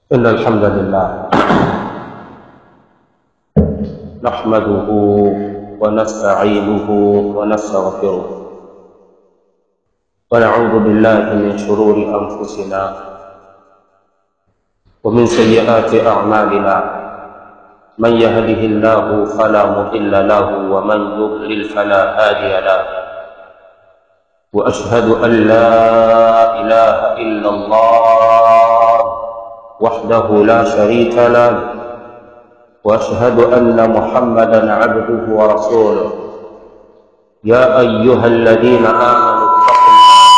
إن الحمد لله نحمده ونستعينه ونستغفره ونعوذ بالله من شرور أنفسنا ومن سيئات أعمالنا من يهده الله فلا مضل له ومن يضلل فلا هادي له وأشهد أن لا إله إلا الله وحده لا شريك له واشهد ان محمدا عبده ورسوله يا ايها الذين امنوا اتقوا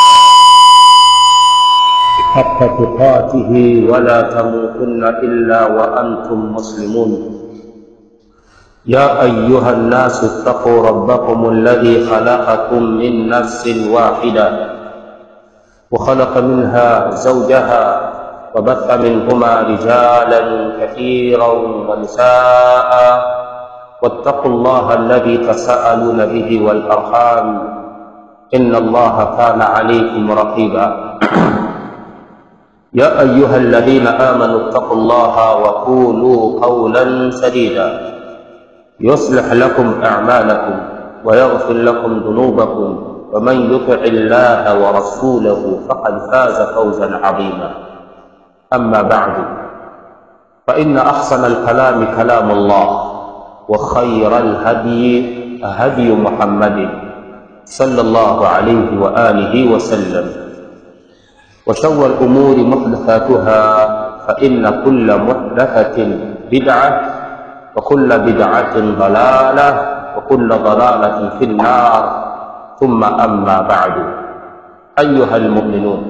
الله حق تقاته ولا تموتن الا وانتم مسلمون يا ايها الناس اتقوا ربكم الذي خلقكم من نفس واحده وخلق منها زوجها وبث منهما رجالا كثيرا ونساء واتقوا الله الذي تساءلون به والارحام ان الله كان عليكم رقيبا يا ايها الذين امنوا اتقوا الله وقولوا قولا سديدا يصلح لكم اعمالكم ويغفر لكم ذنوبكم ومن يطع الله ورسوله فقد فاز فوزا عظيما أما بعد فإن أحسن الكلام كلام الله وخير الهدي هدي محمد صلى الله عليه وآله وسلم وشر الأمور محدثاتها فإن كل محدثة بدعة وكل بدعة ضلالة وكل ضلالة في النار ثم أما بعد أيها المؤمنون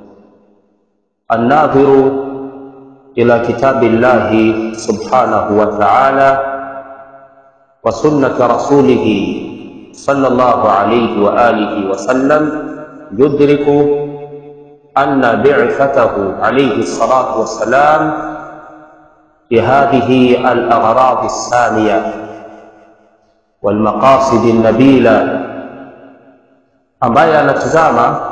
الناظر إلى كتاب الله سبحانه وتعالى وسنة رسوله صلى الله عليه وآله وسلم يدرك أن بعثته عليه الصلاة والسلام بهذه الأغراض السامية والمقاصد النبيلة ambaye anatizama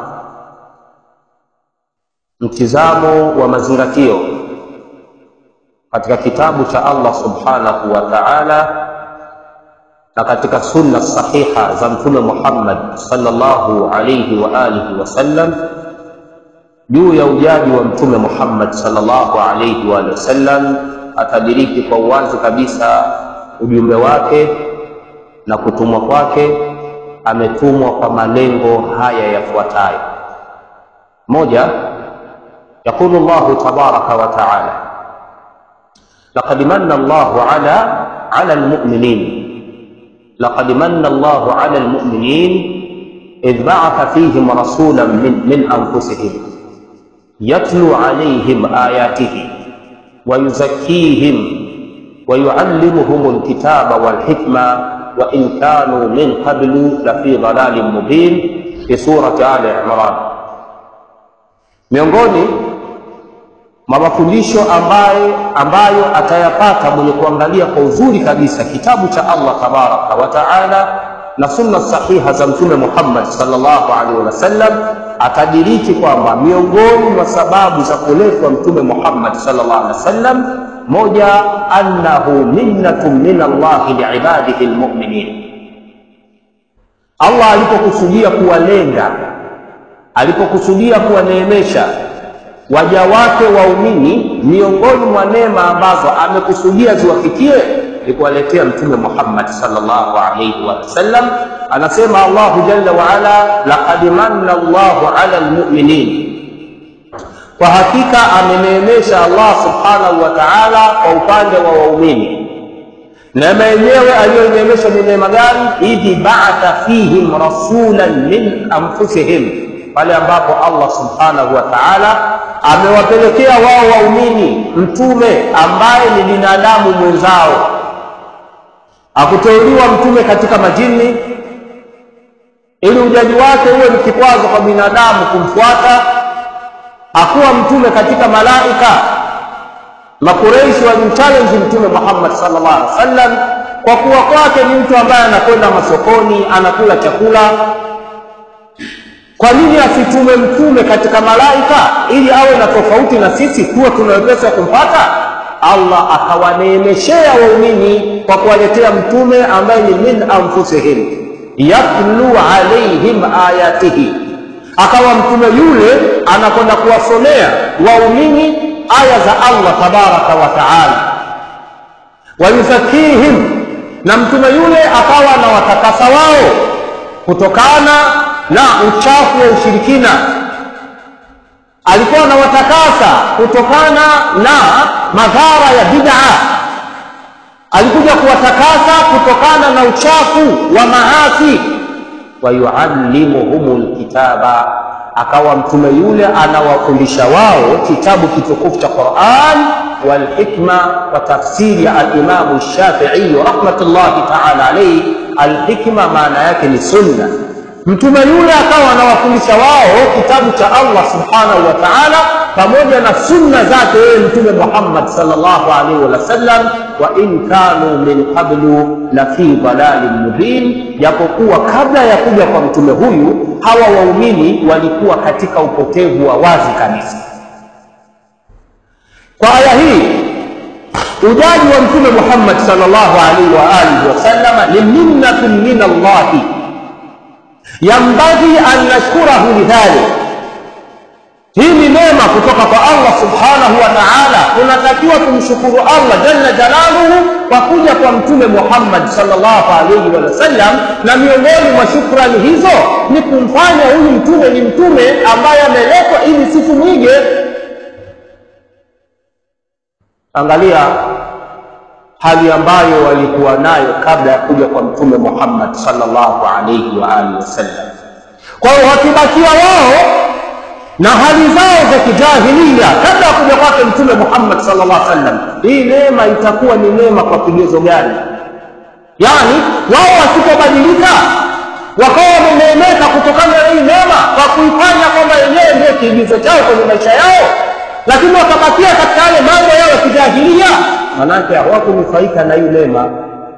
mtizamo wa mazingatio katika kitabu cha Allah subhanahu wa ta'ala na katika sunna sahiha za mtume Muhammad sallallahu alayhi wa alihi wasallam juu ya ujaji wa mtume Muhammad sallallahu alayhi wa sallam atadiriki kwa uwazi kabisa ujumbe wake na kutumwa kwake ametumwa kwa malengo haya yafuatayo moja يقول الله تبارك وتعالى لقد من الله على على المؤمنين لقد من الله على المؤمنين إذ بعث فيهم رسولا من, من أنفسهم يتلو عليهم آياته ويزكيهم ويعلمهم الكتاب والحكمة وإن كانوا من قبل لفي ضلال مبين في سورة آل عمران miongoni mwa mafundisho ambayo, ambayo atayapata mwenye kuangalia kwa uzuri kabisa kitabu cha Allah tabaraka wa taala na sunna sahiha za mtume Muhammad sallallahu alaihi wasallam atadiriki kwamba miongoni mwa sababu za kuletwa mtume Muhammad sallallahu alaihi wasallam moja, annahu minnatun min Allah liibadihi almu'minin, Allah alipokusudia kuwalenga alipokusudia kuwaneemesha waja wake waumini, miongoni mwa neema ambazo amekusudia ziwafikie ni kuwaletea Mtume Muhammad sallallahu alayhi wasallam. Anasema Allahu jalla wa ala, laqad manna Allahu ala almu'minin, kwa hakika ameneemesha Allah subhanahu wa ta'ala kwa upande wa waumini. Neema yenyewe aliyoneemesha ni neema gani? idhi ba'atha fihim rasulan min anfusihim pale ambapo Allah subhanahu wa ta'ala amewapelekea wao waumini mtume ambaye ni binadamu mwenzao. Akuteuliwa mtume katika majini ili ujaji wake uwe ni kikwazo kwa binadamu kumfuata. Akuwa mtume katika malaika. Makureishi walimchallenge mtume Muhammad sallallahu alaihi wasallam kwa kuwa kwake ni mtu ambaye anakwenda masokoni, anakula chakula kwa nini asitume mtume katika malaika ili awe na tofauti na sisi tuwe tuna wepesi wa kumpata allah akawaneemeshea waumini kwa kuwaletea mtume ambaye ni min anfusihim yatlu alaihim ayatihi akawa mtume yule anakwenda kuwasomea waumini aya za allah tabaraka wa taala wayuzakihim na mtume yule akawa na watakasa wao kutokana na uchafu wa ushirikina alikuwa anawatakasa kutokana na madhara ya bid'a alikuja kuwatakasa kutokana na uchafu wa maasi wayuallimuhum lkitaba akawa mtume yule anawafundisha wao kitabu kitukufu cha quran walhikma kwa tafsiri ya alimamu shafiiyu rahmatullahi taala alaihi alhikma maana yake ni sunna mtume yule akawa anawafundisha wao kitabu cha allah subhanahu wa taala pamoja na sunna zake yeye mtume muhammad salllahu alaihi wasallam wa in kanu min qablu la fi dhalalin mubin japokuwa kabla ya kuja kwa mtume huyu hawa waumini walikuwa katika upotevu wa wazi kabisa kwa aya hii ujaji wa mtume muhammad salllahu alaihi waalihi wasallama ni minnatun min allahi yambaghi an nashkurahu lidhalik hii ni neema kutoka kwa allah subhanahu wa taala tunatakiwa tumshukuru allah jalla jalaluhu kwa kuja kwa mtume muhammad salllahu alaihi wasallam na miongoni mwa shukrani hizo ni kumfanya huyu mtume ni mtume ambaye ameletwa ili sisi mwige angalia hali ambayo walikuwa nayo kabla ya kuja kwa mtume muhammad salllahu alaihi waalihi wasallam kwa hiyo wakibakia wao na hali zao za kijahilia kabla ya kuja kwake mtume muhammad salllah sallam hii neema itakuwa ni neema kwa kigezo gani yaani wao wasipobadilika wakawa wameneemeka kutokana na hii neema kwa kuifanya kwamba yenyewe ndio kiigizo chao kwenye maisha yao lakini wakabakia katika yale mambo yao ya kijahilia manake hawakunufaika na hii neema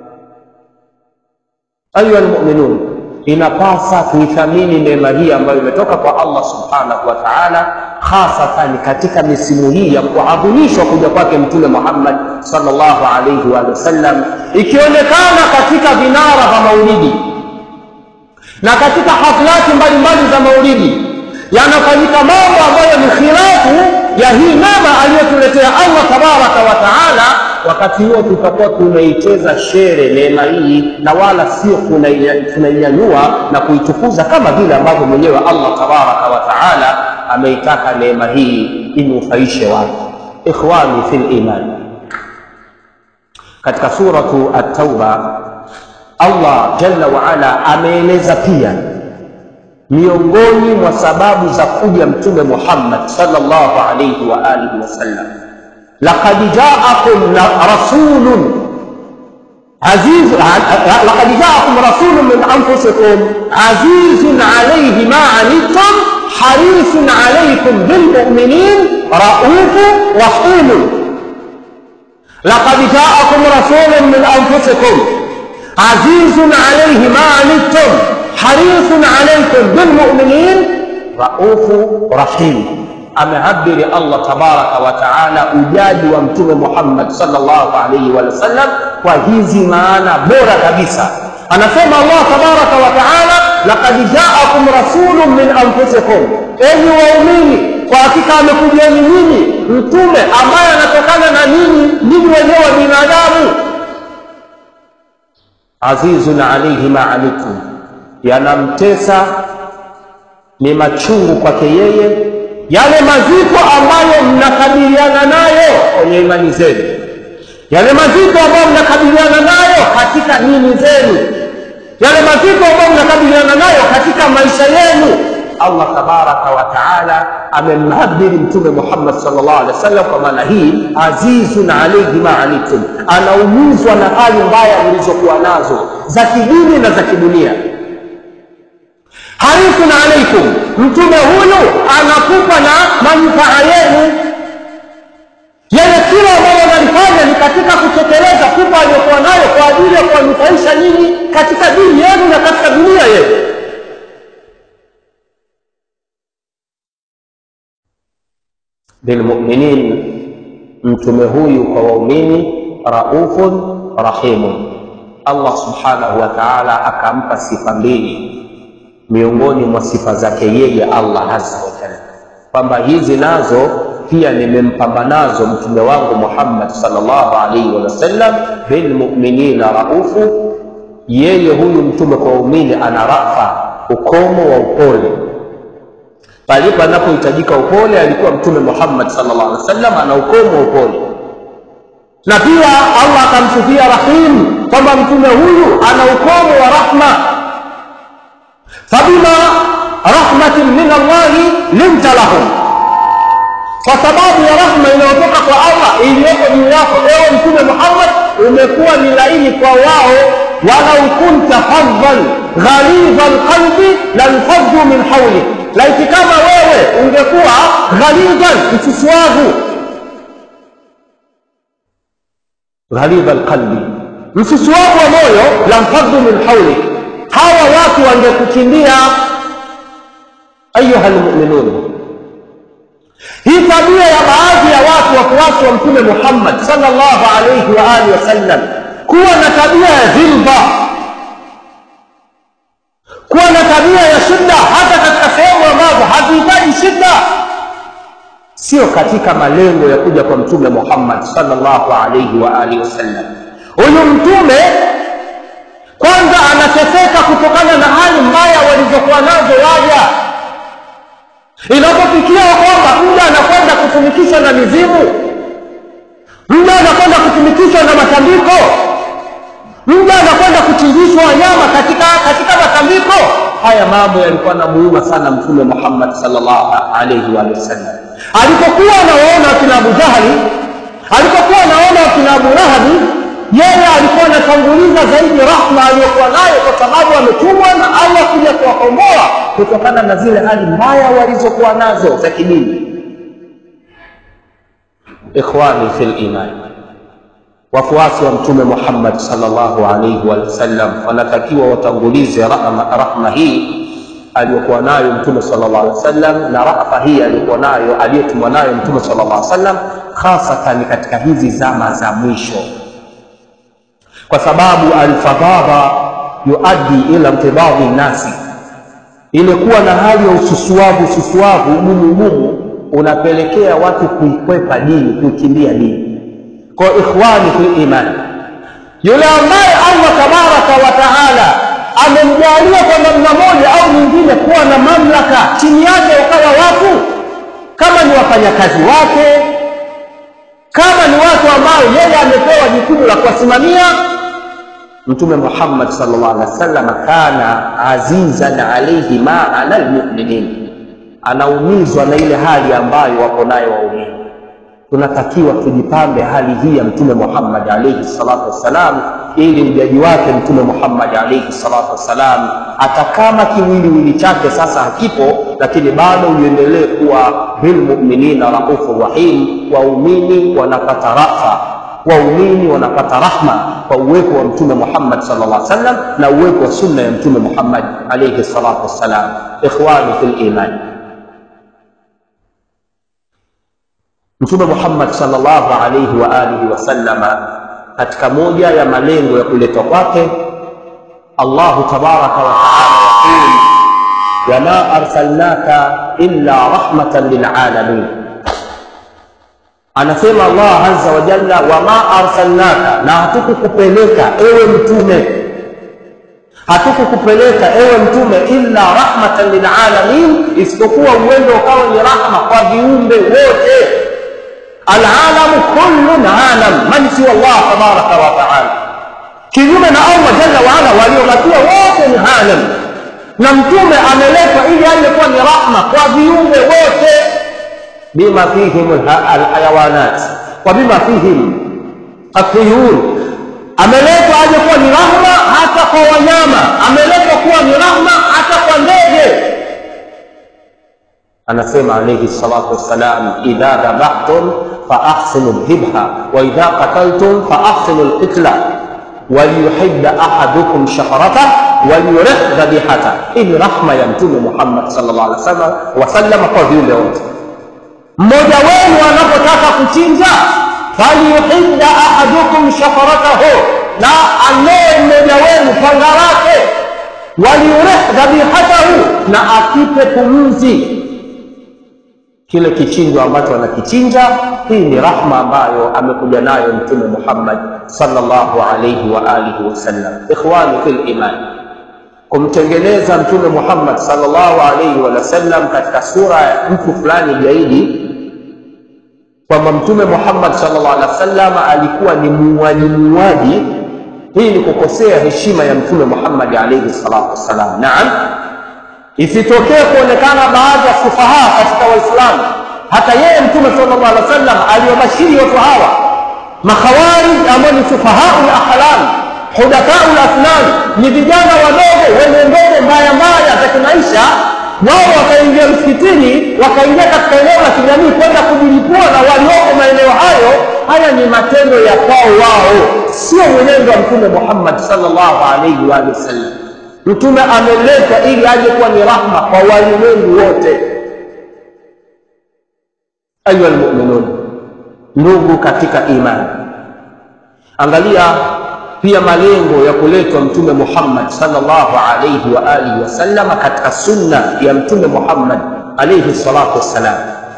ayuha lmuminun inapasa tuithamini neema hii ambayo imetoka kwa allah subhanahu wa taala hasatan katika misimu hii ya kuadhimishwa kuja kwake mtume muhammad salllahu alaihi waalihi wasallam ikionekana katika vinara vya maulidi na katika haflati mbalimbali za maulidi yanafanyika mambo ambayo ni khilafu ya hii neema aliyotuletea allah tabaraka wa taala wakati huo tutakuwa tunaicheza shere neema hii na wala sio tunainyanyua na kuitukuza kama vile ambavyo mwenyewe allah tabaraka wa taala ameitaka neema hii inufaishe watu ikhwani fi liman katika suratu at-tauba allah jalla waala ameeleza pia miongoni mwa sababu za kuja mtume muhammad salllahu alaihi wa alihi wasallam laqad jaakum rasulun aziz laqad jaakum rasulun min anfusikum azizun alayhi ma anittum harisun alaykum bilmuminin raufu rahimun laqad jaakum rasulun min anfusikum azizun alayhi ma anittum harisun alaykum bilmuminin raufu rahim amehabiri allah tabaraka wa taala ujaji wa mtume muhammad salllahu alaihi wa sallam kwa hizi maana bora kabisa anasema allah tabaraka wa taala laqad jaakum rasulun min anfusikum enyi waumini kwa hakika amekujieni nyinyi mtume ambaye anatokana na nyinyi nyinyi wenyewe binadamu azizun alaihi ma anitum yanamtesa ni machungu kwake yeye yale mazito ambayo mnakabiliana nayo kwenye imani zenu yale mazito ambayo mnakabiliana nayo katika dini zenu yale mazito ambayo mnakabiliana nayo katika maisha yenu allah tabaraka wa taala amemhabiri mtume muhammad salllah alehi wa sallam kwa maana hii azizun alaihi ma anitum anaumizwa na hali mbaya mlizokuwa nazo za kidini na za kidunia harisun alaikum mtume huyu anakupa na manufaa yenu yale kila ambayo analifanya ni katika kutekeleza kupa aliyokuwa nayo kwa ajili ya kuwanufaisha nyinyi katika dini yenu na katika dunia yenu bilmuminin, mtume huyu kwa waumini raufun rahimun. Allah subhanahu wa ta'ala akampa sifa mbili miongoni mwa sifa zake yeye Allah azza wa jalla, kwamba hizi nazo pia nimempamba nazo mtume wangu Muhammad sallallahu alaihi wasallam, bilmuminina raufu, yeye huyu mtume kwa waumini ana rafa, ukomo wa upole palipo anapohitajika upole, alikuwa mtume Muhammad sallallahu alaihi wasallam ana ukomo wa upole na pia Allah akamsifia rahim kwamba mtume huyu ana ukomo wa rahma, fabima rahmatin min Allahi linta lahum, kwa sababu ya rahma inayotoka kwa Allah iliyoko juu yako ewe mtume Muhammad, umekuwa ni laini kwa wao. walau kunta faddan ghalidha alqalbi lanfaddu min hawlik, laiti kama wewe ungekuwa ghalidhan, msusuavu ghalidha alqalbi, msusuavu wa moyo, lamfaddu min hawlik, hawa watu wangekukimbia. Ayuha lmuminun, hii tabia ya baadhi ya watu wafuasi wa Mtume Muhammad sallallahu alayhi wa alihi wasallam kuwa na tabia ya dhilba, kuwa na tabia ya shida hata katika sehemu ambazo hazihitaji shida sio katika malengo ya kuja kwa mtume Muhammad sallallahu alayhi wa alihi wasallam. Huyu mtume kwanza anateseka kutokana na hali mbaya walizokuwa nazo waja, inapofikia kwamba muda anakwenda kutumikishwa na mizimu, muda anakwenda kutumikishwa na matambiko, muda anakwenda kuchinjishwa wanyama katika katika matambiko. Haya mambo yalikuwa na muhimu sana mtume Muhammad sallallahu alayhi wa sallam alipokuwa anawaona wakina Abu Jahali, alipokuwa anaona wakina Abu Lahabi, yeye alikuwa anatanguliza zaidi rahma aliyokuwa nayo, kwa sababu ametumwa na Allah kuja kuwakomboa kutokana na zile hali mbaya walizokuwa nazo za kidini. Ikhwani fil iman, wafuasi wa Mtume Muhammad sallallahu alaihi wasallam wanatakiwa watangulize rahma, rahma hii aliyokuwa nayo mtume sallallahu alaihi wasallam na rafa hii aliyokuwa nayo aliyotumwa nayo mtume sallallahu alaihi wasallam, hasatan katika hizi zama za mwisho, kwa sababu alfadhadha yuaddi ila mtibadhi nasi, ile kuwa na hali ya ususuavu ususuavu ugumu ugumu unapelekea watu kuikwepa dini, kuikimbia dini. Kwa ikhwani fil iman, yule ambaye Allah tabaraka wa taala amemjalia kwa namna moja au nyingine kuwa na mamlaka chini yake, ukawa watu kama ni wafanyakazi wake, kama ni watu ambao yeye amepewa jukumu la kuwasimamia. Mtume Muhammad sallallahu alaihi wasallam kana azizan alaihi ma ala almuminin, anaumizwa na ile hali ambayo wapo nayo waumini. Tunatakiwa tujipambe hali hii ya Mtume Muhammad alaihi salatu wassalam ili mjaji wake Mtume Muhammad alaihi salatu wassalam, hata kama kiwiliwili chake sasa hakipo, lakini bado uendelee kuwa bilmuminina raufur rahim. Waumini wanapata rafa, waumini wanapata rahma kwa uwepo wa Mtume Muhammad sallallahu alaihi wasallam na uwepo wa sunna ya Mtume Muhammad alaihi salatu wassalam. Ikhwani fil iman, Mtume Muhammad sallallahu alaihi wa alihi wasallama katika moja ya malengo ya kuletwa kwake, Allahu tabaraka wa taala yaqul wama arsalnaka illa rahmatan lilalamin, anasema Allah azza wa jalla, wama arsalnaka, na hatukukupeleka ewe mtume, hatukukupeleka ewe mtume illa rahmatan lilalamin, isipokuwa uwendo ukawa ni rahma kwa viumbe wote Alalamu kullun alam man siwa Allah tabaraka wa taala, kinyume na Allah jalla waala, waliobakia wote ni alam, na mtume ameletwa ili aje kuwa ni rahma kwa viumbe wote, bima fihim alhayawanat wa bima fihim atuyur, ameletwa aje kuwa ni rahma hata kwa wanyama, ameletwa kuwa ni rahma hata kwa ndege. Anasema alayhi salatu wassalam, idha dhabahtum fa ahsinu dhibha wa idha qataltum fa ahsinu lqitla waliyuhidda ahadukum shahrata waliyurih dhabihata. Hii ni rahma ya Mtume Muhammad sallallahu alaihi wasallam wasallama kwa viumbe wote. mmoja wenu anapotaka kuchinja falyuhidda ahadukum shafaratahu na anoe mmoja wenu panga lake waliurih dhabihatahu na akipe pumzi kile kichinjo ambacho anakichinja hii ni rahma ambayo amekuja nayo mtume muhammad sallallahu alaihi wa alihi wasallam ikhwani fil iman kumtengeneza mtume muhammad sallallahu alaihi wasallam katika sura ya mtu fulani gaidi kwamba mtume muhammad sallallahu alaihi wasallam alikuwa ni muuaji muuaji hii ni kukosea heshima ya mtume muhammadi alaihi salatu wassalam naam isitokee kuonekana baadhi ya sufaha katika waislamu hata yeye mtume sallallahu alaihi wasallam aliwabashiri watu hawa makhawarij ambao ni sufahau lahlam hudathau lasnan ni vijana wadogo wenye ndogo mbaya mbaya za kimaisha wao wakaingia msikitini wakaingia katika eneo la kijamii kwenda kujilipua na walioko maeneo hayo haya ni matendo ya kwao wao sio mwenendo wa mtume muhammad sallallahu alaihi waalihi wasallam mtume ameleta ili aje kuwa ni rahma kwa walimwengu wote ayuha lmuminun ndugu katika imani angalia pia malengo ya kuletwa mtume muhammad salllahu alaihi wa alihi wasallama katika sunna ya mtume muhammad alaihi salatu wassalam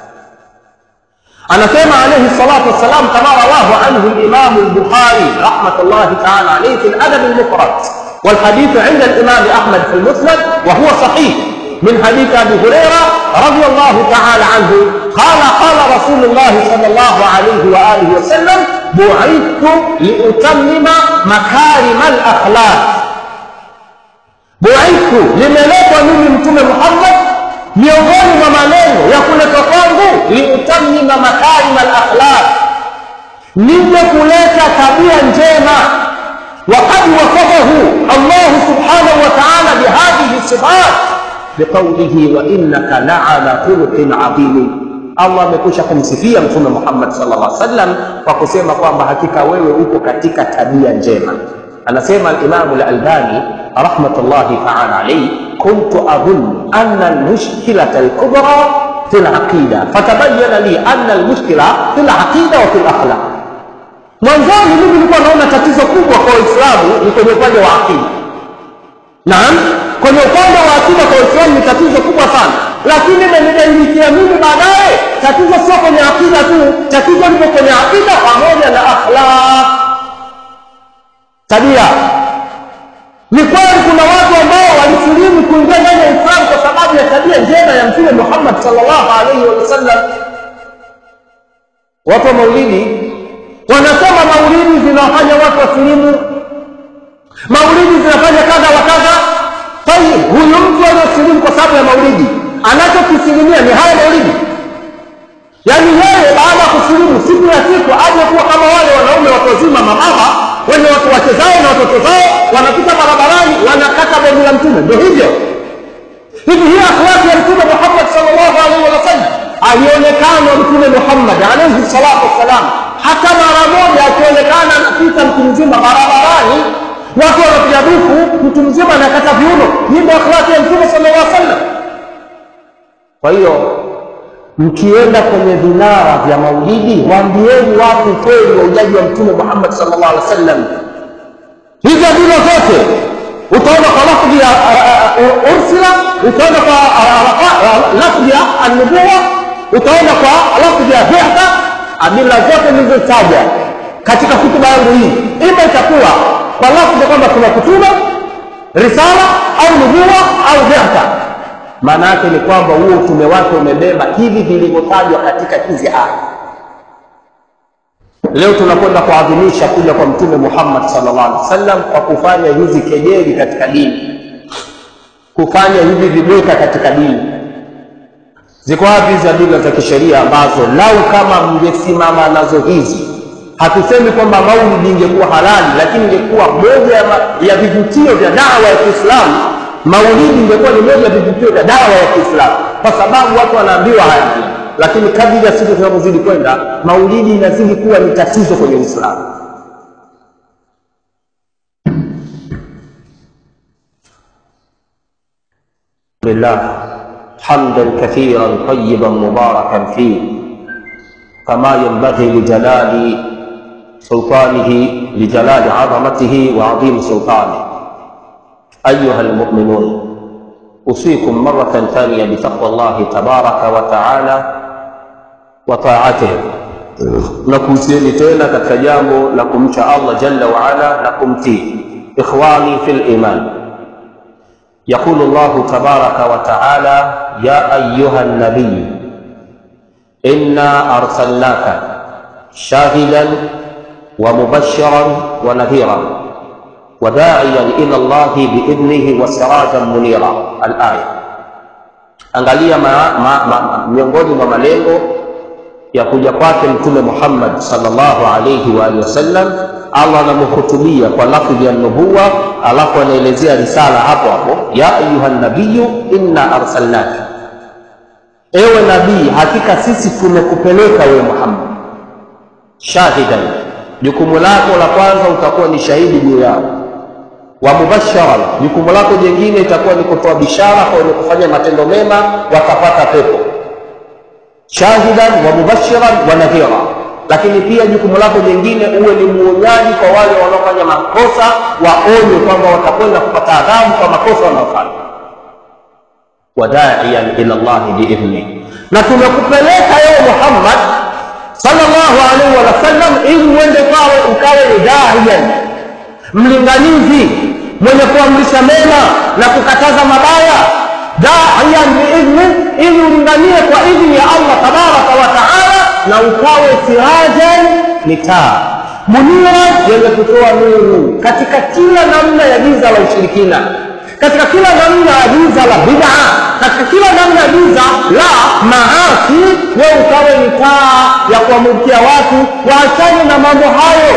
anasema alaihi salatu wassalam kama rawahu anhu limamu lbukhari rahmatullahi taala alaihi fi ladabi lmufrad والحديث عند الإمام أحمد في المسند وهو صحيح من حديث أبي هريرة رضي الله تعالى عنه قال قال رسول الله صلى الله عليه وآله وسلم بعثت لأتمم مكارم الأخلاق بعثت limeletwa mimi mtume muhammad miongoni mwa maneno ya kuletwa kwangu liutamima makarim alakhlaq nije kuleta tabia njema وقد وصفه الله سبحانه وتعالى بهذه الصفات بقوله وانك لعلى خلق عظيم allah amekwisha kumsifia mtume muhammad sallallahu alaihi wasallam kwa kusema kwamba hakika wewe uko katika tabia njema anasema alimamu lalbani rahmatullahi taala alaihi kuntu adhunnu anna almushkilata alkubra fi laqida fatabayana li anna almushkila fi laqida wa fi lakhlaq mwanzoni mimi nilikuwa naona tatizo kubwa kwa waislamu ni kwenye upande wa akida naam kwenye upande wa akida kwa waislamu ni tatizo kubwa sana lakini nilibainikia mimi baadaye tatizo sio kwenye akida tu tatizo liko kwenye akida pamoja na akhlaq tabia ni kweli kuna watu ambao walisilimu kuingia ndani ya uislamu kwa sababu ya tabia njema ya mtume muhammad sallallahu alaihi wasallam watu wa maulidi wanasema maulidi zinawafanya watu wasilimu maulidi zinafanya kadha wa kadha tayib huyu mtu aliyosilimu kwa sababu ya maulidi anachokisilimia ni haya maulidi yaani yeye baada ya kusilimu siku ya siku aje kuwa kama wale wanaume watu wazima mamama wenye watu wake zao na watoto zao wanapita barabarani wanakata begi la mtume ndio hivyo hivi hii akhlaki ya mtume muhammad sallallahu alaihi wasallam alionekana mtume muhammad alaihi salatu wassalam hata mara moja akionekana anapita mtu mzima barabarani watu wanapiga dufu mtu mzima anakata viuno hii ndio akhlaki ya mtume sallallahu alaihi wasallam kwa hiyo mkienda kwenye vinara vya maulidi waambieni watu kweli wa ujaji wa mtume muhammad sallallahu alaihi wasallam hizo dina zote utaona kwa lafdhi ya ursila utaona kwa lafdhi ya annubuwa utaona kwa lafdhi ya bi'tha adila zote nilizotaja katika hutuba yangu hii ima itakuwa kwa lafdhi kwamba kuna kutuma risala au nubuwa au bi'tha maana yake ni kwamba huo utume wake umebeba hivi vilivyotajwa katika hizi aya leo tunakwenda kuadhimisha kuja kwa mtume muhammad sallallahu alaihi wasallam kwa kufanya hizi kejeli katika dini kufanya hivi vibweka katika dini ziko wapi hizi adila za kisheria ambazo lau kama mngesimama nazo hizi hatusemi kwamba maulidi ingekuwa halali lakini ingekuwa moja ya, ya vivutio vya dawa ya kiislamu maulidi ingekuwa ni moja ya vivutio vya dawa ya kiislamu kwa sababu watu wanaambiwa haya lakini kadiri ya siku zinavyozidi kwenda maulidi inazidi kuwa ni tatizo kwenye uislamu لله حمدا كثيرا طيبا مباركا فيه kama yanbaghi lijalali sultanihi lijalali adhamatihi wa adhimi sultani ayuha almu'minun usikum maratan thaniya bitaqwa llahi tabaraka wa taala wa taatihi na kuhusieni tena katika jambo la kumcha Allah jalla wa ala na kumtii ikhwani fil iman يقول الله تبارك وتعالى يا أيها النبي إنا أرسلناك شاهدا ومبشرا ونذيرا وداعيا إلى الله بإذنه وسراجا منيرا الآية angalia ma, ma, ma, miongoni mwa malengo ya kuja kwake mtume Muhammad sallallahu alayhi wa alihi wasallam, Allah anamhutubia kwa lafdhi ya nubuwa, alafu anaelezea risala hapo hapo, ya ayuha nabiyu inna arsalnaka, ewe nabii, hakika sisi tumekupeleka wewe Muhammad, shahidan, jukumu lako la kwanza utakuwa ni shahidi juu yao, wa mubasharan, jukumu lako jingine itakuwa ni kutoa bishara kwa wenye kufanya matendo mema watapata pepo shahidan wa mubashiran wa nadhira, lakini pia jukumu lako jingine uwe ni muonyaji kwa wale wanaofanya makosa, waonywe kwamba watakwenda kupata adhabu kwa makosa wanaofanya. Wadaiyan ila llahi biidhni, na tumekupeleka ewe Muhammad sallallahu alaihi wasallam ili uende kwawe ukawe ni daiyan, mlinganizi mwenye kuamrisha mema na kukataza mabaya daiyan biidhni, ili ulinganie kwa idhni ya Allah tabaraka wa taala, na ukawe sirajan, ni taa munira, yenye kutoa nuru katika kila namna ya giza la ushirikina, katika kila namna ya giza la bid'a, katika kila namna ya giza la maasi, wewe ukawe ni taa ya kuwamulikia watu waachane na mambo hayo.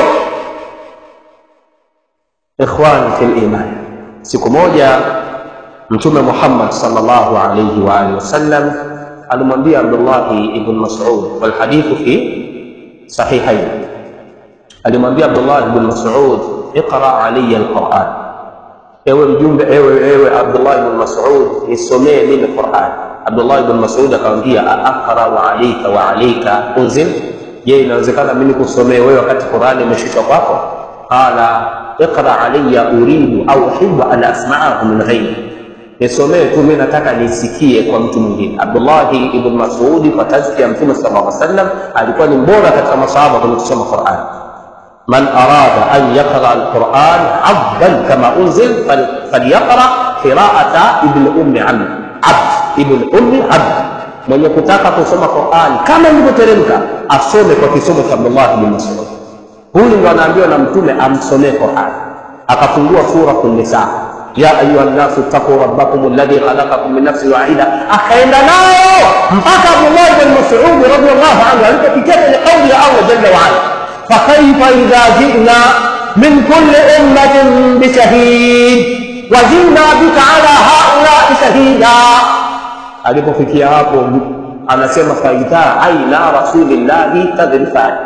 Ikhwani fil iman, siku moja Mtume Muhammad sallallahu alayhi wa alihi wasallam alimwambia Abdullahi ibn Mas'ud, wal hadithu fi sahihain, alimwambia Abdullah ibn Mas'ud, iqra alayya alquran, ewe mjumbe, ewe ewe Abdullah ibn Mas'ud, nisomee mimi Quran. Abdullah ibn Mas'ud akamwambia, aqra wa alayka wa alayka unzil, je, inawezekana mimi kusomee wewe wakati Qurani imeshushwa kwako? Qala iqra alayya uridu au uhibbu an asma'ahu min ghairi nisomee tu, mimi nataka nisikie kwa mtu mwingine. Abdullahi ibn Mas'udi kwa tazkia ya Mtume sallallahu alaihi wasallam alikuwa ni mbora katika masahaba kwenye kusoma Qur'an. Man arada an yaqra al-Qur'an abdan kama unzil falyaqra qira'ata ibn ummi abd abd ibn ummi abd, mwenye kutaka kusoma Qur'an kama ilivyoteremka asome kwa kisomo cha Abdullah ibn Mas'ud. Huyu ndo anaambiwa na Mtume amsomee Qur'an, akafungua suratul Nisa ya ayuha nnasu ttaquu rabbakum alladhi khalaqakum min nafsin wahida, akaenda nayo mpaka Abdullah ibn Mas'ud radhiyallahu anhu alipofikia kwenye kauli ya Allah jalla waala, fakaifa idha jina min kulli ummatin bishahid wa jina bika ala haulai shahida. Alipofikia hapo anasema faidha aina rasulillahi tadrifani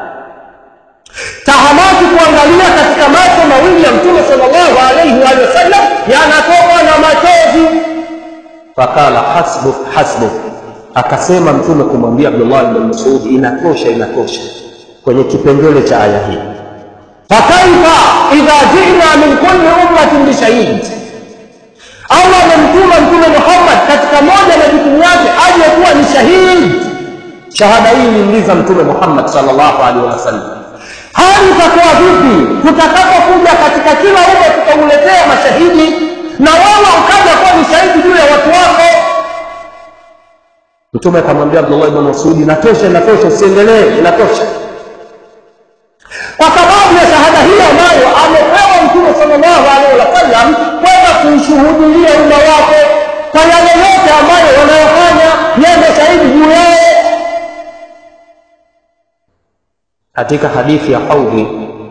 tahamaki kuangalia katika macho mawili ya Mtume sallallahu alaihi wa sallam yanatoka na machozi. Fakala hasbuk hasbuk, akasema Mtume kumwambia Abdullah ibn Mas'ud, inatosha inatosha, kwenye kipengele cha aya hii. Fakaifa idha jina min kulli ummatin bishahid, Allah amemtuma Mtume Muhammad katika moja na jukumu yake aje kuwa ni shahidi. Shahada hii iliuliza Mtume Muhammad sallallahu alaihi wasallam hali itakuwa vipi tutakapokuja katika kila umma tukauletea mashahidi na wewe ukaja kuwa ni shahidi juu ya watu wako? Mtume akamwambia Abdullah ibn Mas'ud, inatosha, inatosha, usiendelee, inatosha, kwa sababu ya shahada hii ambayo amepewa Mtume sallallahu alaihi wasallam kwenda kuishuhudilia umma wake kwa yale yote ambayo wanayofanya, yeye ndio shahidi juu yao. Katika hadithi ya haudhi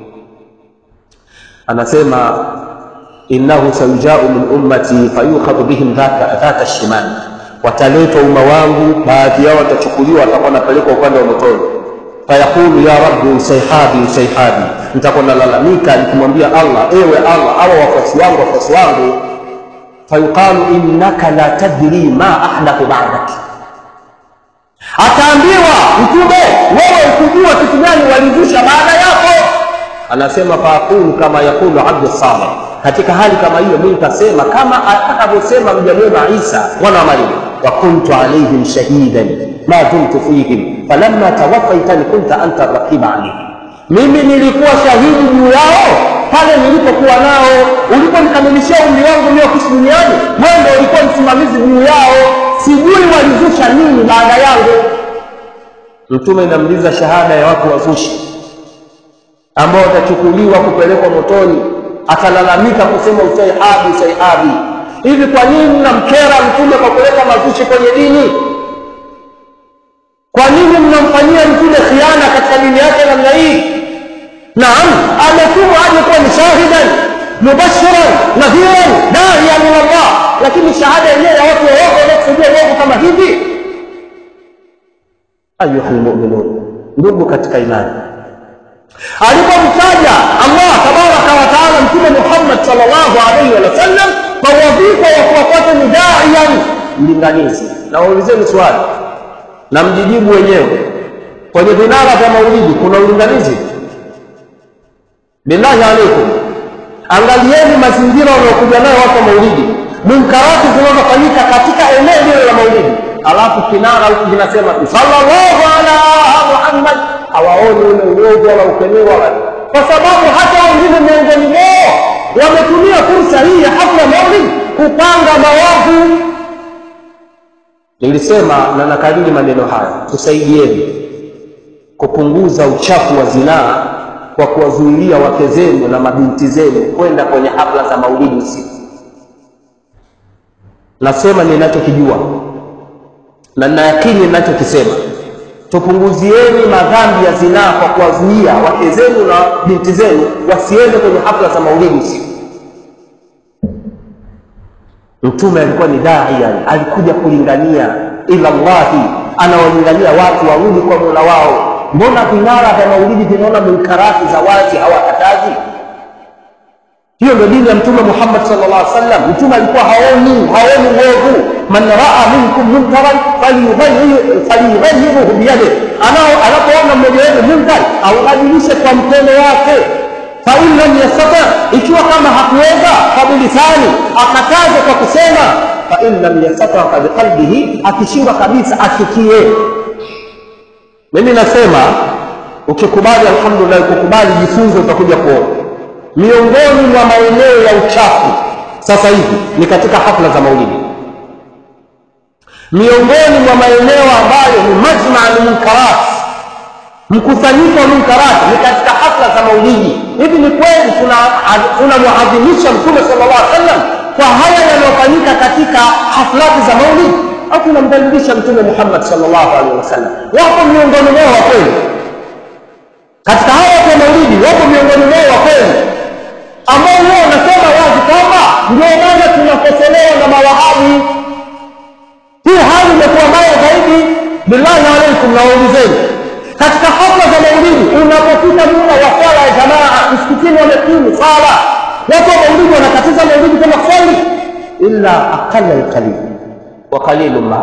anasema innahu sayujau min ummati fayukhadhu bihim dhata shimal, wataletwa umma wangu, baadhi yao watachukuliwa, watakuwa wanapelekwa upande wa motoni. Fayaqulu ya rabbi usaihabi usaihabi, nitakuwa nalalamika nikimwambia Allah, ewe Allah, awa wafuasi wangu wafuasi wangu. Fayuqalu innaka la tadri ma ahdathu ba'dak ataambiwa mtume wewe ukujua kitu gani walizusha baada yako anasema faaqulu kama yaqulu abdu saleh katika hali kama hiyo mimi nitasema kama atakavyosema mja mwema isa mwana wa mariam wa kuntu alaihim shahidan ma dumtu fihim falamma tawaffaitani kunta anta raqiba alaihim mimi nilikuwa shahidi juu yao pale nilipokuwa nao uliponikamilishia umri wangu uliokuishi duniani wewe ndio ulikuwa msimamizi juu yao sijui walizusha nini baada yangu mtume inamuuliza shahada ya watu wazushi ambao watachukuliwa kupelekwa motoni atalalamika kusema usaihabi usaihabi hivi kwa nini mnamkera mtume kwa kuleta mazushi kwenye dini kwa nini mnamfanyia mtume khiana katika dini yake namna hii naam ametumwa aje kuwa ni shahidan mubashiran nadhiran daia min allah lakini shahada yenyewe ya watu waovu wanaokusudia uovu kama hivi ayuha lmuminun ndugu katika imani alipomtaja allah tabaraka wataala mtume muhammad salllahu alaihi wasallam kwa wadhifa ya kuwafuata ni daian mlinganizi na waulizeni swali na mjijibu wenyewe kwenye vinara vya maulidi kuna ulinganizi billahi alaikum angalieni mazingira wanaokuja nayo watu wa maulidi munkarati zinazofanyika katika eneo lile la maulidi alafu kinara huku kinasema sallallahu ala muhammad hawaoni ule uovu wala ukemeo wala kwa sababu hata wengine miongoni mwao wametumia fursa hii ya hafla maulid kupanga mawavu nilisema na nakariri maneno haya tusaidieni kupunguza uchafu wa zinaa kwa kuwazuilia wake zenu na mabinti zenu kwenda kwenye hafla za maulidi usiku nasema ninachokijua na nayakini ninachokisema tupunguzieni madhambi ya zinaa kwa kuwazuia wake zenu na binti zenu wasiende kwenye hafla za maulidi usiku mtume alikuwa ni daia alikuja kulingania ila llahi anawalingania watu warudi kwa mola wao mbona vinara vya maulidi vinaona munkarati za wazi hawakatazi hiyo ndio dini ya mtume muhammad salllah alih wasallam mtume alikuwa haoni haoni uovu man raa minkum munkaran falyughayiruhu biyadih anapoona mmoja wenu munkar aubadilishe kwa mkono wake fain lam yastata ikiwa kama hakuweza fabilisani akataze kwa kusema fain lam yastata fabiqalbihi akishindwa kabisa achukie mimi nasema ukikubali alhamdulillah ukikubali jifunze utakuja kuona miongoni mwa maeneo ya uchafu sasa hivi ni katika hafla za maulidi miongoni mwa maeneo ambayo ni majmaa lmunkarat mkusanyiko wa munkarati ni katika hafla za maulidi hivi ni kweli tunamwadhimisha mtume sala llah alih sallam kwa haya yanayofanyika katika haflati za maulidi au tunamdhalilisha mtume muhammad salllahu alehi wasallam wapo miongoni mwao wa kweli katika hawa watu wa maulidi wapo miongoni mwao wa kweli ambao huwa wanasema wazi kwamba ndio maana tunakosolewa na mawahabi hii hali imekuwa mbaya zaidi billahi alaikum nawaulizeni katika hafla za maulidi unapofika muda wa swala ya jamaa msikitini wamekimu sala watu wa maulidi wanakatiza maulidi kama swali illa aqala lqalil wa qalilu ma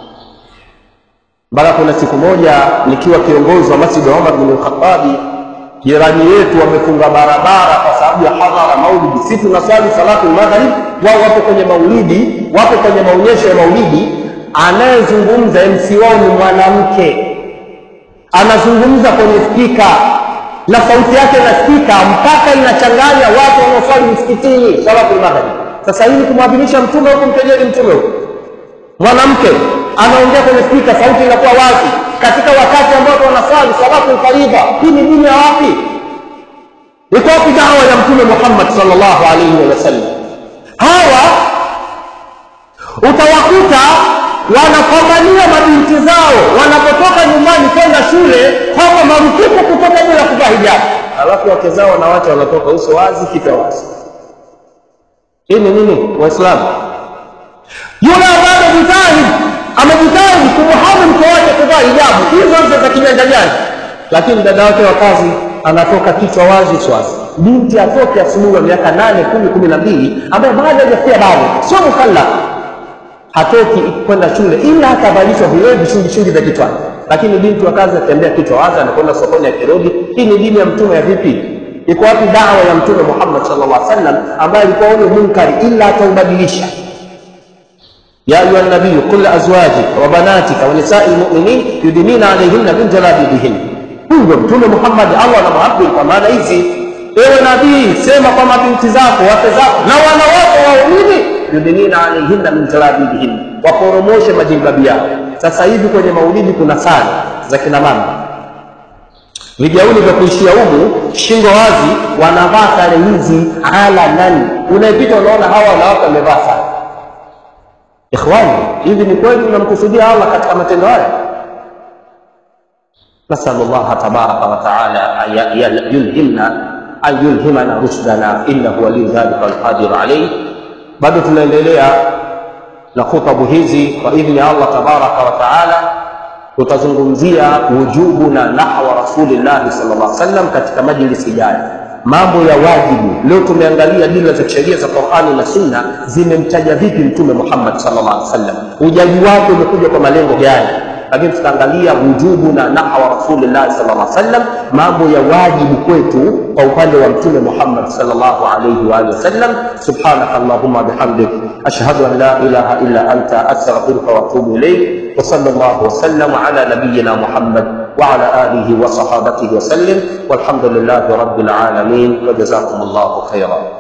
mpaka kuna siku moja nikiwa kiongozi wa masjid wa umar bin lkhatabi jirani yetu wamefunga barabara kwa sababu ya hadhara maulidi si tunaswali salatu lmaghrib wao wapo kwenye maulidi wapo kwenye maonyesho ya maulidi anayezungumza mc wao ni mwanamke anazungumza kwenye spika na sauti yake nasikika mpaka inachanganya watu wanaoswali msikitini salatu lmaghrib sasa hii ni kumwadhimisha mtume huku mkejeli mtume huku mwanamke anaongea kwenye spika sauti inakuwa wazi katika wakati ambao wanaswali salatu lfaridha hii ni dini ya wapi iko wapi dawa ya mtume muhammad salllahu alaihi wasallam hawa utawakuta wanapambania mabinti zao wanapotoka nyumbani kwenda shule kwamba marufuku kutoka bila kuvaa hijabu alafu wake zao wanawacha wanatoka uso wazi kichwa wazi hii ni nini waislamu yule ambaye amejitahidi amejitahidi kumuhamu mke wake kuvaa hijabu hizo hizo za kijanja janja lakini dada wake wa kazi anatoka kichwa wazi uso wazi binti atoke asubuhi wa miaka nane kumi kumi na mbili ambaye bado hajafikia bado sio mukallaf hatoki kwenda shule ila atavalishwa vile vishungishungi vya kichwani lakini binti wa kazi atembea kichwa wazi anakwenda sokoni akirudi hii ni dini ya mtume ya vipi iko wapi dawa ya mtume muhammad sallallahu alaihi wasallam ambaye alikuwa ule munkari ila ataubadilisha يا أيها النبي قل لأزواجك وبناتك ونساء المؤمنين يدنين عليهن من جلابيبهن huyo mtume Muhammad Allah anamwabdi kwa maana hizi ewe nabii sema kwa mabinti zako wake zako na wanawake waumini yudinina alaihinna min jalabibihin waporomoshe majilbabi yao sasa hivi kwenye maulidi kuna sare za kina mama vigauni vya kuishia humu shingo wazi wanavaa sare hizi alanan unayepita unaona hawa wanawake wamevaa sare ikhwani hivi ni kweli unamkusudia allah katika matendo haya nasalu llaha tabaraka wataala an yulhimna an yulhimana rushdana innahu waliyu dhalika walqadiru alaih bado tunaendelea na khutabu hizi kwa idhni ya allah tabaraka wataala tutazungumzia wujubu na nahwa rasulillahi sal llah sallam katika majlisi ijayo mambo ya wajibu leo tumeangalia dila za sheria za qurani na sunna zimemtaja vipi mtume muhammad sallallahu alaihi wasallam ujaji wake umekuja kwa malengo gani lakini tutaangalia wujubu na nahwa rasulillahi sallallahu alaihi wasallam mambo ya wajibu kwetu kwa upande wa mtume muhammad sallallahu alaihi wa alihi wasallam subhanaka allahumma bihamdik ashhadu an la ilaha illa anta astaghfiruka wa atubu ilayk وصلى الله وسلم على نبينا محمد وعلى اله وصحابته وسلم والحمد لله رب العالمين وجزاكم الله خيرا